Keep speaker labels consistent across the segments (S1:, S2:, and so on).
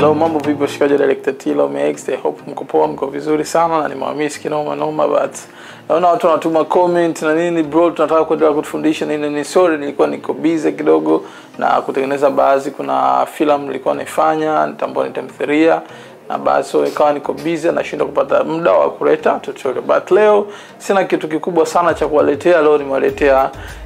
S1: Hello, mambo vipi washikaji wa Director Tilo Max. I hope mko poa, mko vizuri sana na nimewamiss kinoma noma but naona watu wanatuma comment na nini bro, tunataka kuendelea kutufundisha nini ni sorry, nilikuwa niko busy kidogo na kutengeneza baadhi, kuna filamu nilikuwa naifanya nitambua ni tamthilia na basi so ikawa niko busy nashindwa kupata muda wa kuleta tutorial, but leo sina kitu kikubwa sana cha kuwaletea. Leo nimewaletea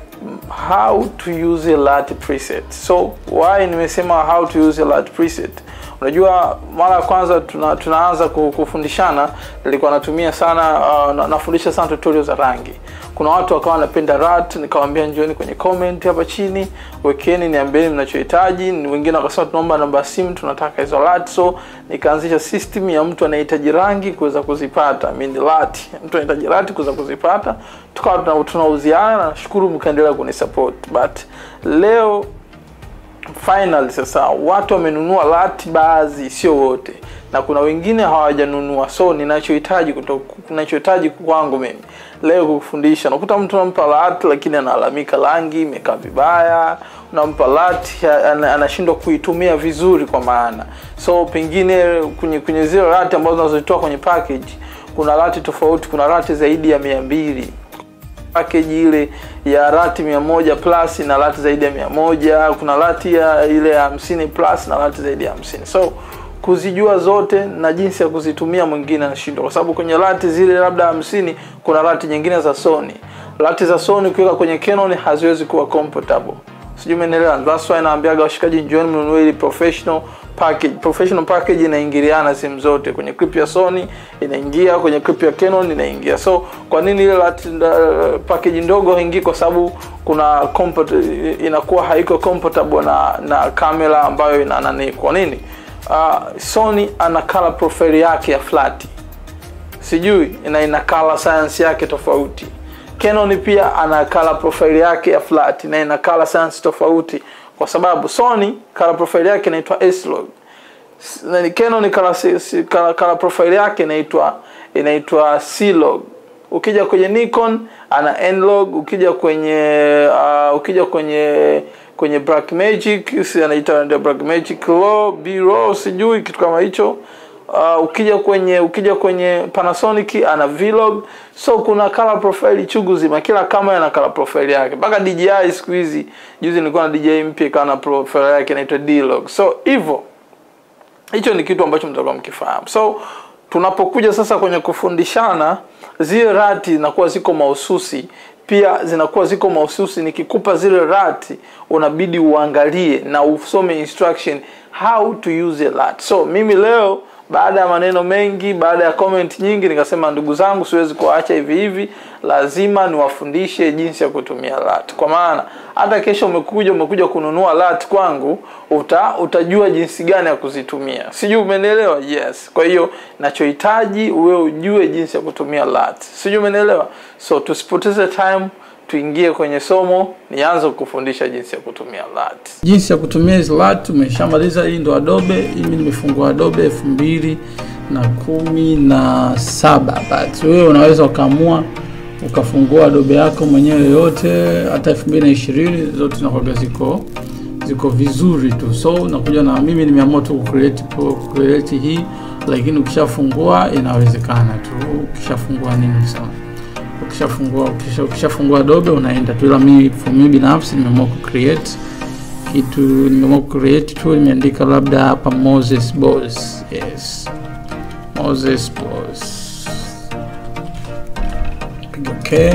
S1: how to use a LUT preset. So why nimesema how to use a LUT preset? Unajua, mara ya kwanza tuna, tunaanza kufundishana, nilikuwa natumia sana uh, na, nafundisha sana tutorial za rangi. Kuna watu wakawa wanapenda LUT, nikawaambia njooni kwenye comment hapa chini, wekeni, niambieni mnachohitaji. Wengine wakasema tunaomba namba ya simu, tunataka hizo LUT. So nikaanzisha system ya mtu anahitaji rangi kuweza kuzipata, I mean LUT, mtu anahitaji LUT kuweza kuzipata, tukawa tunauziana, na nashukuru mkaendelea kunisupport, but leo final sasa watu wamenunua LUT baadhi, sio wote, na kuna wengine hawajanunua. So ninachohitaji ninachohitaji kwangu mimi leo kukufundisha, nakuta mtu unampa LUT lakini analalamika rangi imekaa vibaya, unampa LUT anashindwa kuitumia vizuri, kwa maana so pengine kwenye kwenye zile LUT ambazo unazozitoa kwenye package, kuna LUT tofauti, kuna LUT zaidi ya mia mbili package ile ya lati mia moja plus na lati zaidi ya mia moja kuna lati ya ile ya hamsini plus na lati zaidi ya hamsini so kuzijua zote na jinsi ya kuzitumia mwingine anashindwa, kwa sababu kwenye lati zile labda hamsini kuna lati nyingine za Sony. Lati za Sony ukiweka kwenye Canon haziwezi kuwa compatible, sijui umeelewa. That's why naambiaga washikaji, njooni mnunue ile professional package. Professional package inaingiliana simu zote, kwenye clip ya Sony inaingia, kwenye clip ya Canon inaingia. So kwa nini ile lati uh, package ndogo haingii? Kwa sababu kuna compat inakuwa haiko compatible na na kamera ambayo ina nani. Kwa nini? Uh, Sony ana color profile yake ya flat, sijui ina ina color science yake tofauti. Canon pia ana color profile yake ya flat na ina color science tofauti, kwa sababu Sony color profile yake inaitwa S-Log na Canon color, color, color profile yake inaitwa inaitwa C-Log. Ukija kwenye Nikon ana N-Log, ukija kwenye uh, ukija kwenye kwenye Blackmagic si anaita ndio Blackmagic Raw, B-Raw sijui kitu kama hicho. Uh, ukija kwenye ukija kwenye Panasonic ana Vlog. So kuna color profile chungu zima, kila kamera ina color profile yake. Mpaka DJI siku hizi, juzi nilikuwa na DJI mpya ikawa na profile yake inaitwa D-Log. So hivyo hicho ni kitu ambacho mtakuwa mkifahamu. So tunapokuja sasa kwenye kufundishana, zile rati zinakuwa ziko mahususi pia zinakuwa ziko mahususi. Nikikupa zile rati, unabidi uangalie na usome instruction how to use a LUT. So mimi leo baada ya maneno mengi, baada ya comment nyingi, nikasema ndugu zangu, siwezi kuacha hivi hivi, lazima niwafundishe jinsi ya kutumia LUT, kwa maana hata kesho umekuja umekuja kununua LUT kwangu, uta, utajua jinsi gani ya kuzitumia. Sijui umenielewa? Yes. Kwa hiyo nachohitaji uwe ujue jinsi ya kutumia LUT. Sijui umenielewa? So tusipoteze time tuingie kwenye somo, nianze kukufundisha jinsi ya kutumia LUT. Jinsi ya kutumia hizo LUT umeshamaliza. Hii ndo Adobe, mimi nimefungua Adobe elfu mbili na kumi na saba but wewe unaweza ukaamua ukafungua Adobe yako mwenyewe yote, hata elfu mbili na ishirini zote zinakuwa ziko ziko vizuri tu. So unakuja na mimi nimeamua tu kucreate kucreate hii, lakini ukishafungua inawezekana tu. Ukishafungua nini sana ukishafungua ukisha, ukishafungua Adobe unaenda tu, ila mimi for mimi binafsi nimeamua ku create kitu, nimeamua ku create tu, nimeandika labda hapa Moses Boss. Yes, Moses Boss, piga okay,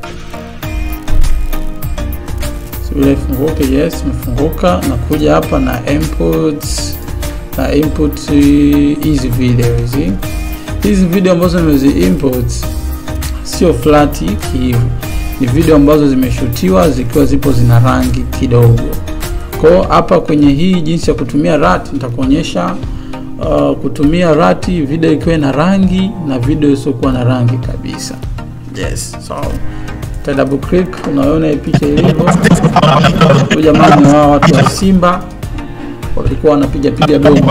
S1: subira ifunguke. Yes, imefunguka. Nakuja hapa na inputs na input hizi video hizi hizi video ambazo nimezi input sio flat kihivo, ni video ambazo zimeshutiwa zikiwa zipo zina rangi kidogo. Kwa hapa kwenye hii jinsi ya kutumia LUT nitakuonyesha uh, kutumia LUT video ikiwa na rangi na video isiyokuwa na rangi kabisa. Yes, so ta double click, unaona hii picha ilivyo. Huyu jamaa ni wao watu wa Simba walikuwa wanapiga piga domo,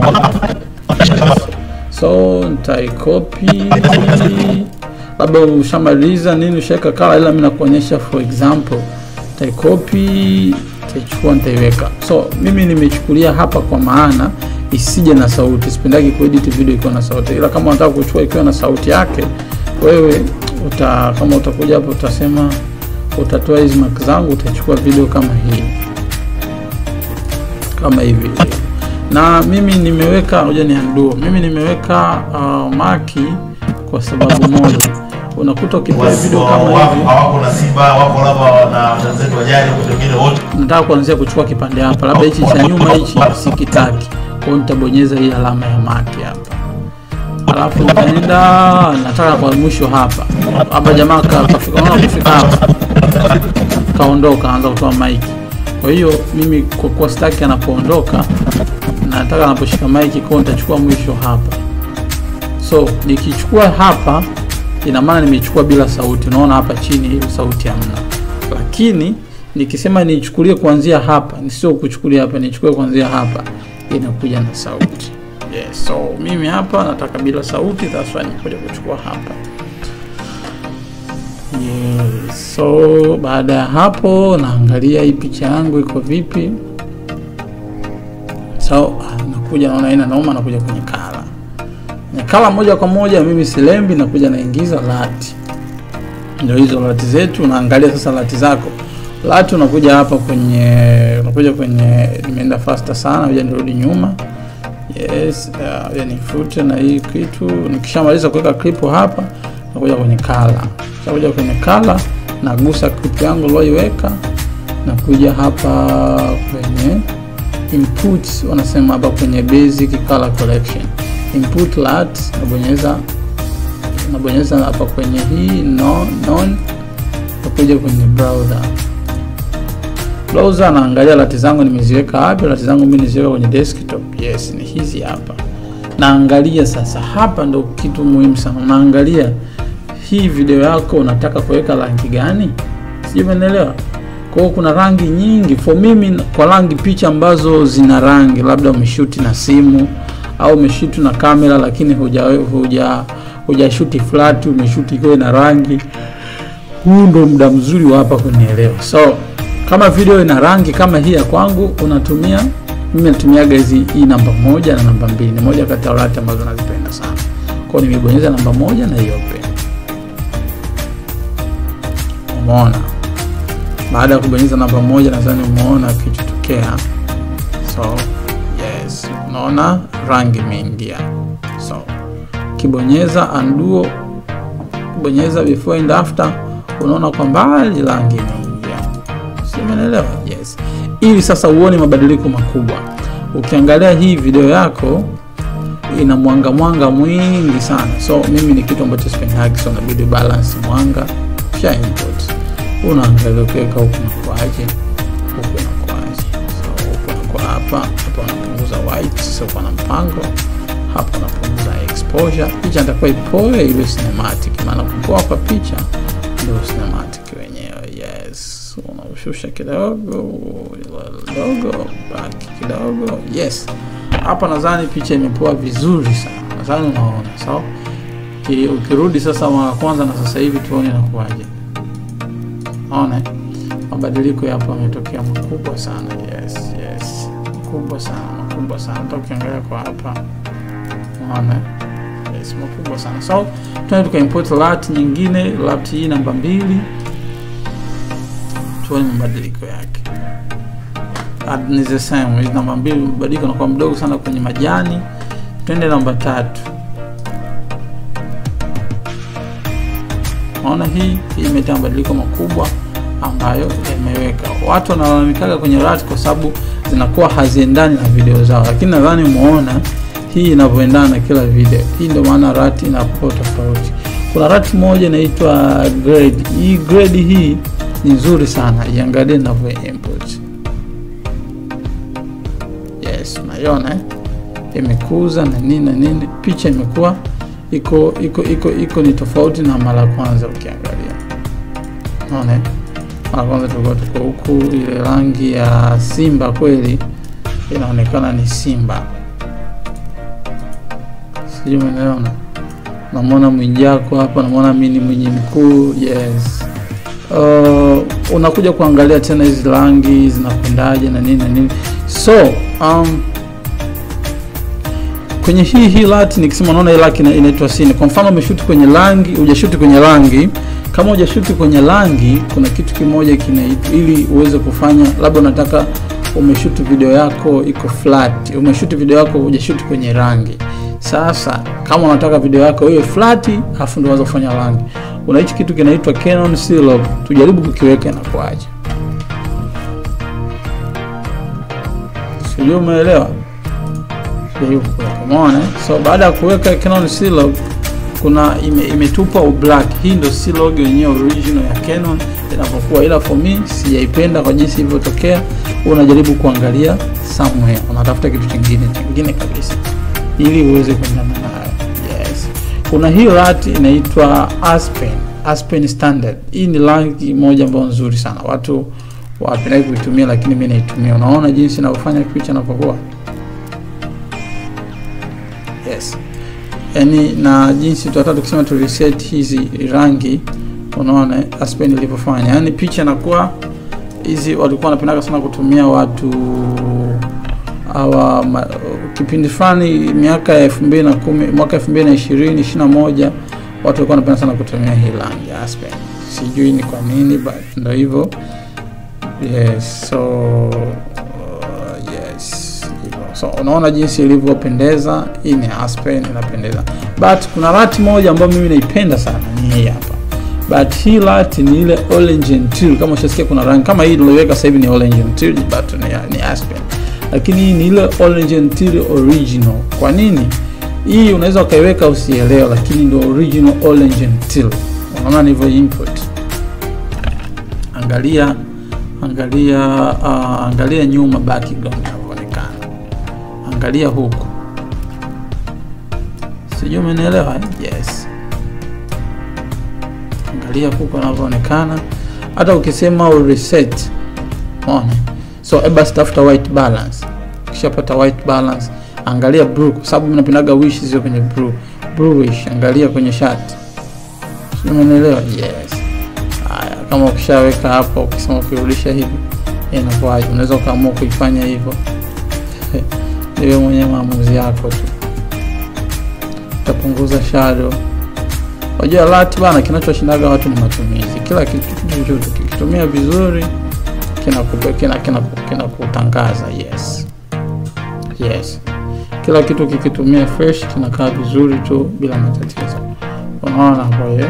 S1: so nitaikopi labda ushamaliza nini ushaweka kala, ila mimi nakuonyesha for example, nitaikopi nitaichukua nitaiweka. So mimi nimechukulia hapa kwa maana isije na sauti. Sipendagi kuedit video ikiwa na sauti, ila kama unataka kuchukua ikiwa na sauti yake, wewe uta kama utakuja hapo utasema utatoa hizi mark zangu, utachukua video kama hii kama hivi na mimi nimeweka ngoja ni undo. Mimi nimeweka uh, maki kwa sababu moja, unakuta ukiplay video
S2: Wasi-
S1: kama
S2: wako
S1: hivi,
S2: hawako na Simba, wako labda na wenzetu wa jadi, wote wengine wote
S1: nataka kuanzia kuchukua kipande hapa, labda hichi cha nyuma hichi sikitaki, kwa hiyo nitabonyeza hii alama ya maki hapa, alafu nitaenda nataka kwa mwisho hapa hapa, jamaa ka- kafika, unaona kufika hapa kaondoka, anaanza kutoa maiki. Kwa hiyo mimi kwa kuwa sitaki anapoondoka, nataka anaposhika maiki, kwa hiyo nitachukua mwisho hapa. So nikichukua hapa, ina maana nimechukua bila sauti. Unaona hapa chini hiyo sauti hamna, lakini nikisema nichukulie kuanzia hapa, nisio kuchukulia hapa, nichukue kuanzia hapa, inakuja na sauti. Yes, so mimi hapa nataka bila sauti, that's why nikuja kuchukua hapa. Yes, so baada ya hapo naangalia hii picha yangu iko vipi. So ah, nakuja naona ina nauma, nakuja kwenye kala kwenye kala moja kwa moja, mimi silembi, nakuja naingiza lati. Ndio hizo lati zetu, unaangalia sasa lati zako. Lati unakuja hapa kwenye unakuja kwenye, nimeenda faster sana, ngoja nirudi nyuma. Yes, uh, ya nifute na hii kitu. Nikishamaliza kuweka clip hapa, nakuja kwenye kala. Nakuja kwenye kala, nagusa clip yangu niliyoiweka, nakuja hapa kwenye inputs, wanasema hapa kwenye basic color collection. Input lat, nabonyeza nabonyeza hapa kwenye hii no, non, nakuja kwenye browser browser naangalia lati zangu nimeziweka wapi. Lati zangu mimi niziweka kwenye desktop. Yes, ni hizi hapa. Naangalia sasa, hapa ndo kitu muhimu sana. Unaangalia hii video yako unataka kuweka rangi gani, sijui umeelewa. Kwa hiyo kuna rangi nyingi. For mimi kwa rangi picha ambazo zina rangi, labda umeshuti na simu au umeshuti na kamera, lakini huja huja hujashuti flat, umeshuti ikiwa na rangi, huu ndo muda mzuri wa hapa kunielewa. So kama video ina rangi kama hii ya kwangu, unatumia mimi natumiaga hizi hii namba moja na namba mbili, ni moja kati ya rati ambazo nazipenda sana. Kwa hiyo nimebonyeza namba moja na hiyo open. Umeona, baada ya kubonyeza namba moja, nadhani umeona kichotokea. So yes, unaona rangi imeingia. So kibonyeza undo, kubonyeza before and after, unaona kwa mbali rangi imeingia. Umeelewa? Yes. Ili sasa uone mabadiliko makubwa. Ukiangalia hii video yako ina mwanga mwanga mwingi sana, so mimi ni kitu ambacho sipendagi, so inabidi balance mwanga kisha input. Unaangalia ukiweka huku nakuaje, huku nakuaje, so huku nakuwa hapa hapa, unapunguza white, sasa uko na mpango hapa, unapunguza exposure. Picha nitakuwa ipoe iwe cinematic, maana kupoa kwa picha ndio cinematic wenyewe. Yes unaushusha kidogo kidogo, baki kidogo. Yes, hapa nadhani picha imepoa vizuri sana, nadhani unaona sawa. So, ukirudi sasa mara kwanza na sasa hivi tuone inakuwaje. Naona mabadiliko yapo yametokea makubwa sana. Yes, yes, makubwa sana, makubwa sana. Hata ukiangalia kwa hapa unaona yes, makubwa sana. So tunaenda tukaimport lat nyingine, lat hii namba mbili tuone mabadiliko yake. Ni the same. Hizi namba mbili mabadiliko nakuwa mdogo sana kwenye majani. Twende namba tatu. Naona hii hii imeleta mabadiliko makubwa ambayo yameweka. Watu wanalalamikaga kwenye rat kwa sababu zinakuwa haziendani na video zao, lakini nadhani umeona hii inavyoendana na kila video. Hii ndio maana rat inakuwa tofauti. Kuna rat moja inaitwa grade. Hii grade hii ni nzuri sana, iangalie ninavyo import. Yes, naiona eh? Imekuza na nini na nini, picha imekuwa iko iko iko iko ni tofauti na mara kwanza. Ukiangalia unaona, mara kwanza tulikuwa tuko huku, ile rangi ya simba kweli inaonekana ni simba, sijui umeona. Namwona Mwijaku hapa, namwona mimi ni Mwinyi Mkuu. Yes. Uh, unakuja kuangalia tena hizi rangi zinakwendaje na nini na nini. So um, kwenye hii hii lat nikisema unaona hii lat ina- inaitwa scene kwa mfano umeshuti kwenye rangi hujashuti kwenye rangi kama hujashuti kwenye rangi kuna kitu kimoja kinaitwa ili uweze kufanya labda unataka umeshuti video yako iko flat umeshuti video yako hujashuti kwenye rangi sasa kama unataka video yako iwe flat alafu ndio unaweza kufanya rangi kuna hichi kitu kinaitwa Canon C-Log tujaribu kukiweka inakuaje sijui umeelewa Jaribu kuweka. umeona eh? so baada ya kuweka Canon C-Log kuna ime, imetupa ublack hii ndo C-Log yenyewe original ya Canon inapokuwa ila for me sijaipenda kwa jinsi ilivyotokea unajaribu kuangalia somewhere unatafuta kitu kingine kingine kabisa ili uweze kuendana nayo yes kuna hii rat inaitwa Aspen Aspen standard hii ni rangi moja ambayo nzuri sana watu wapendai kuitumia lakini mi naitumia unaona jinsi inavyofanya picha inapokuwa yes yani na jinsi tutataka tukisema tu reset hizi rangi unaona eh, Aspen ilivyofanya yani picha inakuwa hizi walikuwa wanapendaga sana kutumia watu hawa ma- kipindi fulani miaka ya elfu mbili na kumi mwaka elfu mbili na ishirini ishiri na moja watu walikuwa wanapenda sana kutumia hii rangi ya Aspen sijui ni kwa nini but ndo hivyo yes so uh, yes hivyo. so unaona jinsi ilivyopendeza hii ni Aspen inapendeza but kuna rati moja ambayo mimi naipenda sana ni hii hapa but hii lat ni ile orange and teal kama ushasikia kuna rangi kama hii niliweka sasa hivi ni orange and teal but ni, ni Aspen lakini hii ni ile orange and teal original kwa nini hii unaweza ukaiweka usielewa lakini ndio original orange and teal unaona nilivyo input angalia angalia uh, angalia nyuma background inavyoonekana angalia huku sijui umenielewa eh? yes angalia huku anavyoonekana hata ukisema u reset umeona so basi tafuta white balance ukishapata white balance angalia blue kwa sababu mimi napendaga wish zio kwenye blue bluish angalia kwenye shati sijui umenielewa yes haya kama ukishaweka hapo ukisema ukirudisha hivi inakuwaje unaweza ukaamua kuifanya hivyo iwe mwenye maamuzi yako tu utapunguza shadow unajua lat bana kinachoshindaga watu ni matumizi kila kitu chochote kikitumia vizuri kinakutangaza kina, kina, kina kutangaza, yes yes kila kitu kikitumia fresh kinakaa vizuri tu bila matatizo unaona kwa hiyo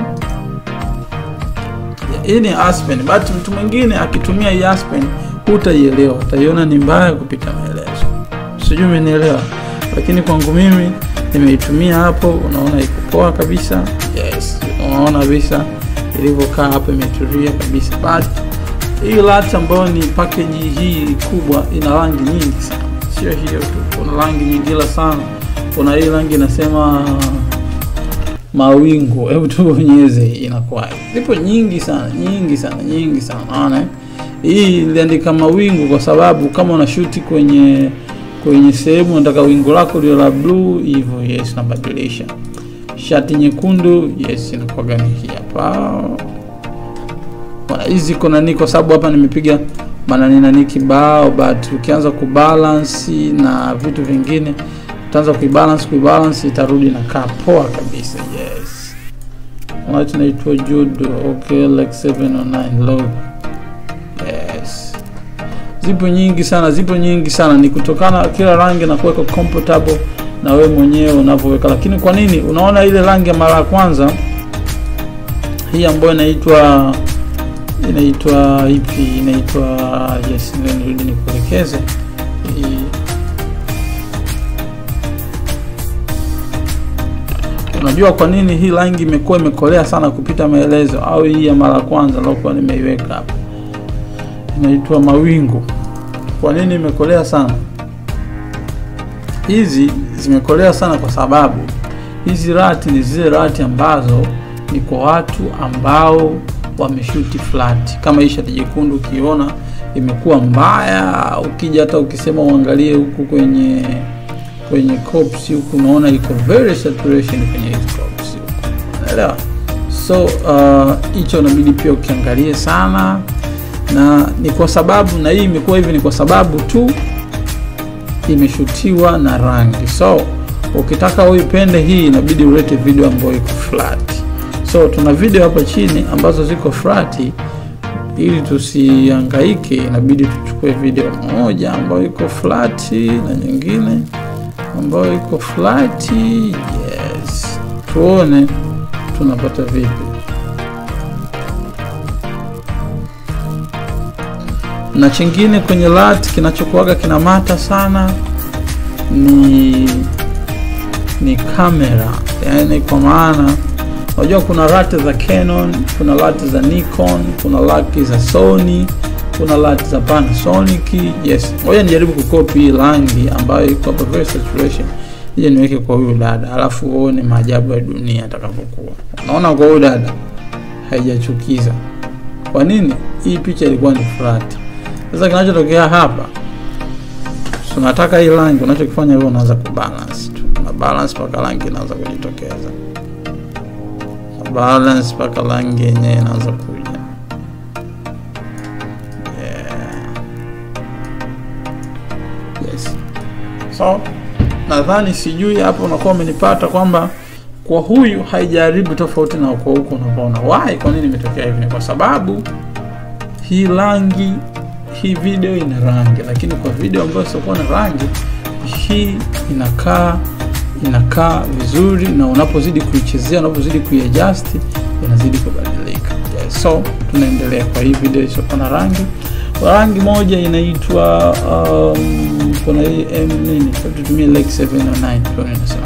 S1: hii ni Aspen but mtu mwingine akitumia hii Aspen hutaielewa utaiona ni mbaya kupita maelezo sijui umenielewa lakini kwangu mimi nimeitumia hapo unaona iko poa kabisa yes unaona kabisa ilivyokaa hapo imetulia kabisa but hii lat ambayo ni package hii kubwa ina rangi nyingi sana sio hiyo tu kuna rangi nyingila sana kuna hii rangi inasema mawingu hebu tubonyeze inakuwa zipo nyingi sana nyingi sana nyingi sana naona eh? hii iliandika mawingu kwa sababu kama unashuti kwenye kwenye sehemu unataka wingu lako lio la blue hivyo yes nabadilisha shati nyekundu yes inakuwaga ni hii hapa Bwana, hizi kuna nani kwa sababu hapa nimepiga manani nani kibao but ukianza kubalance na vitu vingine utaanza kuibalance kuibalance itarudi na kaa poa kabisa yes White inaitwa Jude okay like 709 low yes zipo nyingi sana zipo nyingi sana ni kutokana kila rangi na kuweka comfortable na wewe mwenyewe unavyoweka lakini kwa nini unaona ile rangi ya mara ya kwanza hii ambayo inaitwa inaitwa ipi inaitwa yes nirudi nikuelekeze hii unajua kwa nini hii rangi imekuwa imekolea sana kupita maelezo au hii ya mara ya kwanza lokuwa nimeiweka hapa inaitwa mawingu kwa nini imekolea sana hizi zimekolea sana kwa sababu hizi rati ni zile rati ambazo ni kwa watu ambao wameshuti flat kama hii shati jekundu ukiona imekuwa mbaya ukija hata ukisema uangalie huku kwenye kwenye cops huku unaona iko very saturation kwenye hizi cops huku unaelewa so hicho uh, inabidi pia ukiangalie sana na ni kwa sababu na hii imekuwa hivi ni kwa sababu tu imeshutiwa na rangi so ukitaka uipende hii inabidi ulete video ambayo iko flat so tuna video hapa chini ambazo ziko flat ili tusihangaike inabidi tuchukue video moja ambayo iko flat na nyingine ambayo iko flat yes tuone tunapata vipi na chingine kwenye lat kinachokuaga kinamata sana ni ni kamera yani kwa maana unajua kuna lat za canon kuna lat za nikon kuna lat za sony kuna lat za panasonic yes ngoja nijaribu kukopi hii rangi ambayo iko hapa very saturation ije niweke kwa huyu dada alafu uone maajabu ya dunia atakapokuwa unaona kwa huyu dada haijachukiza kwa nini hii picha ilikuwa ni flat sasa kinachotokea hapa tunataka hii rangi unachokifanya wewe unaanza kubalance tu na balance mpaka rangi inaanza kujitokeza na balance mpaka rangi yenyewe inaanza kuja yeah. yes so nadhani sijui hapo unakuwa umenipata kwamba kwa huyu haijaribu tofauti na kwa huku unapoona why kwa nini imetokea hivi Ni kwa sababu hii rangi hii video ina rangi lakini kwa video ambayo siokuwa na rangi hii inakaa inakaa vizuri na unapozidi kuichezea unapozidi kuiadjust inazidi kubadilika yes. so tunaendelea kwa hii video isiokuwa na rangi kwa rangi moja inaitwa um, kuna hii m nini tutumie lake 709 tuone inasema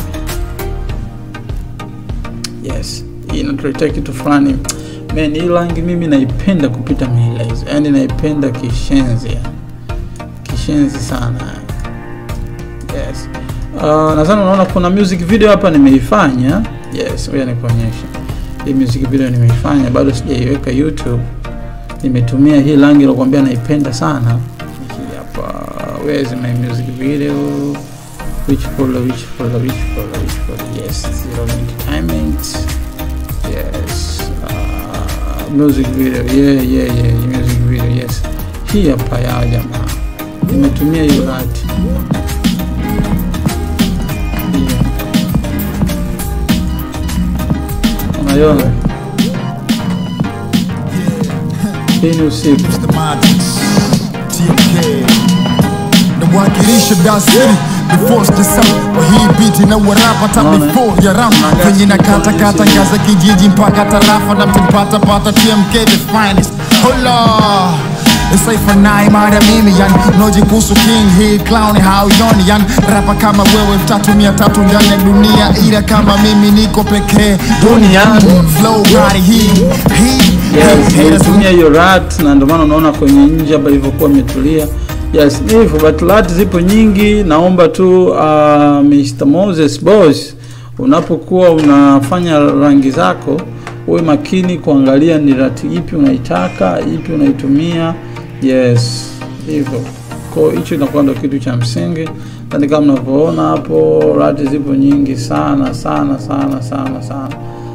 S1: yes hii inatuletea kitu fulani man hii rangi mimi naipenda kupita maelezo yani naipenda kishenzi yani. kishenzi sana yes uh, nadhani unaona kuna music video hapa nimeifanya yes ngoja nikuonyesha hii music video nimeifanya bado sijaiweka youtube nimetumia hii rangi ilokuambia naipenda sana hii hapa where is my music video which folder which folder which folder which folder yes zero entertainment yes uh, music video yeah yeah yeah music video yes hii hapa yao jamaa nimetumia hiyo hati unaiona hii ni usiku
S3: Mr. Magic, TMK nawakilisha Dar City before sasa kwa hii beat na warapa ta
S1: Unaona, eh?
S3: before ya rap
S1: Unaangalia
S3: venye na
S1: kitu
S3: kata
S1: kwa
S3: kata
S1: msingi.
S3: ngaza kijiji mpaka tarafa na mpata pata TMK the finest hola Isaifanai mara mimi yani noji kuhusu king hii clown hauioni yani rapa kama wewe tatu mia tatu ndani ya dunia ila kama mimi niko pekee
S1: Duniani.
S3: flow gari hii hii
S1: yes
S3: hii
S1: nimetumia hiyo rat na ndio maana unaona kwenye nje hapa ilivyokuwa imetulia yes ni hivyo but rat zipo nyingi naomba tu uh, Mr. Moses boss unapokuwa unafanya rangi zako uwe makini kuangalia ni rati ipi unaitaka ipi unaitumia yes hivyo kwa hicho inakuwa ndo kitu cha msingi yani kama mnavyoona hapo rati zipo nyingi sana sana sana sana sana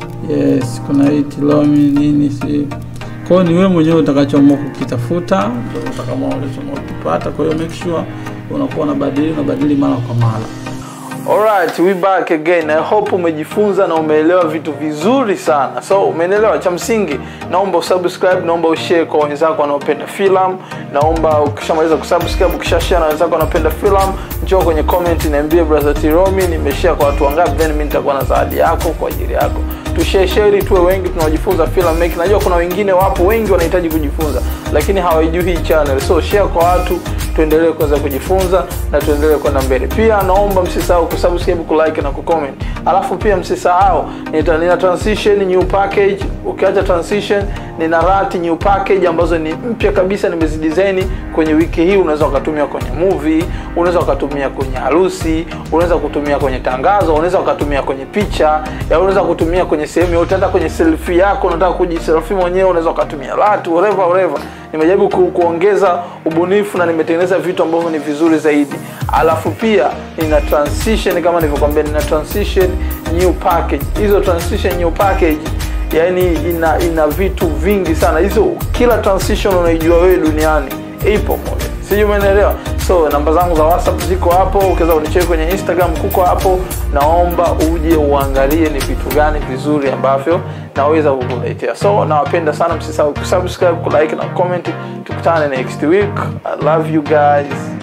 S1: yes kuna hii tilomi nini si kwao ni wewe mwenyewe utakachoamua kukitafuta ndio utakaamua ulichoamua kukipata kwa hiyo make sure unakuwa unabadili unabadili mara kwa mara Alright, we back again. I hope umejifunza na umeelewa vitu vizuri sana. So umeelewa cha msingi, naomba usubscribe, naomba ushare kwa wenzako wanaopenda filamu. Naomba ukishamaliza kusubscribe, ukishashare na wenzako wanaopenda filamu, njoo kwenye comment niambie brother Tiromi nimeshare kwa watu wangapi, then mimi nitakuwa na zawadi yako kwa ajili yako. Tushare share ili tuwe wengi tunaojifunza film making. Najua kuna wengine wapo wengi wanahitaji kujifunza, lakini hawaijui hii channel. So share kwa watu tuendelee kuweza kujifunza na tuendelee kwenda mbele. Pia naomba msisahau kusubscribe, kulike na kucomment. Alafu pia msisahau nita, nina transition new package. Ukiacha transition, nina rat new package ambazo ni mpya kabisa, nimezidesign kwenye wiki hii. Unaweza ukatumia kwenye movie, unaweza ukatumia kwenye harusi, unaweza kutumia kwenye tangazo, unaweza ukatumia kwenye picha, ya unaweza kutumia kwenye sehemu yote, hata kwenye selfie yako, unataka kujiselfie mwenyewe, unaweza ukatumia rat whatever whatever nimejaribu ku, kuongeza ubunifu na nimetengeneza vitu ambavyo ni vizuri zaidi alafu pia nina transition kama nilivyokwambia nina transition new package hizo transition new package yani ina ina vitu vingi sana hizo kila transition unaijua wewe duniani ipo moja sijui umeelewa so namba zangu za whatsapp ziko hapo ukiweza kunicheki kwenye instagram kuko hapo naomba uje uangalie ni vitu gani vizuri ambavyo naweza kukuletea so nawapenda sana msisahau kusubscribe kulike na comment tukutane next week i love you guys